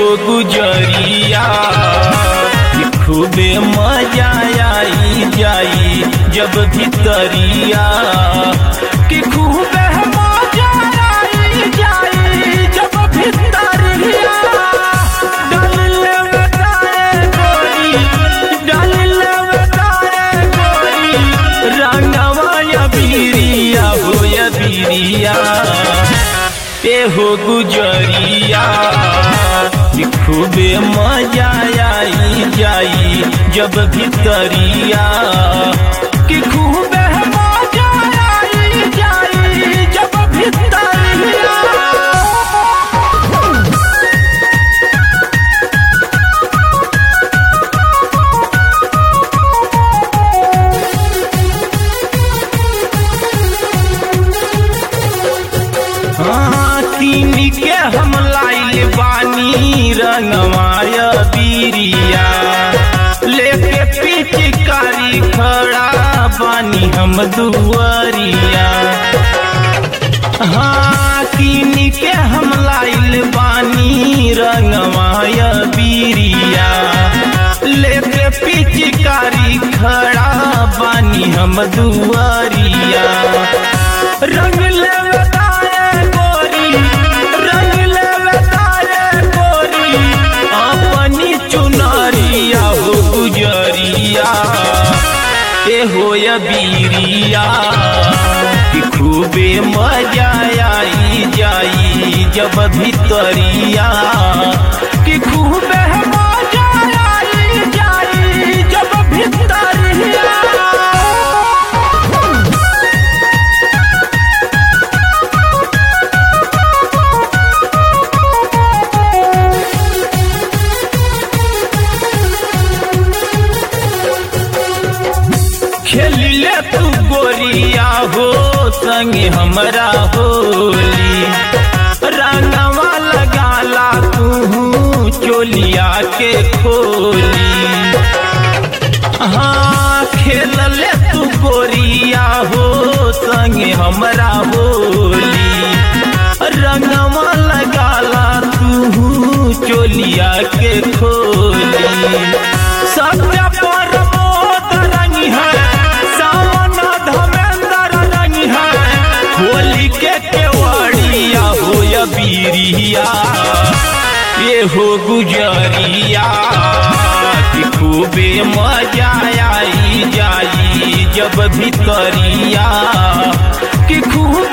गुजरिया कि खूबे मजा आई जाई जब भीतरिया कि खूबे मजा आई जाई जब भीतरिया डाल ले बताए गोरी डाल ले बताए गोरी रंगवा या बीरिया हो या बीरिया ए हो गुजरिया कि खूबे मजा आई जाई जब भीतरिया कि खूबे मजा आई जाई जब भीतरिया हाँ, तीन के हम लाइल बानी रंगमाय बीरिया लेके पिचकारी खड़ा बानी हम दुआरिया हाँ तीन के हम लाइल बानी रंगमाय बीरिया लेके पिचकारी खड़ा बानी हम दुआरिया रंग ले बताए गोरी रंग ले बताए गोरी अपनी चुनरिया हो गुजरिया ए हो या बीरिया कि खूबे मजा आई जाई जब भीतरिया कि खूबे मजा आई जाई जब भीतरिया खेलिले तू गोरिया हो संगे हमरा होली रंगवा लगाला तू चोलिया के खोली हाँ खेलले तू गोरिया हो संगे हमरा होली रंगवा लगाला तू चोलिया के खोली सत्य परमोद रंग है सावन धमेंद्र रंग है होली के केवड़िया हो या बीरिया ये हो गुजरिया कि खूबे मजा आई जाई जब भीतरिया कि खूब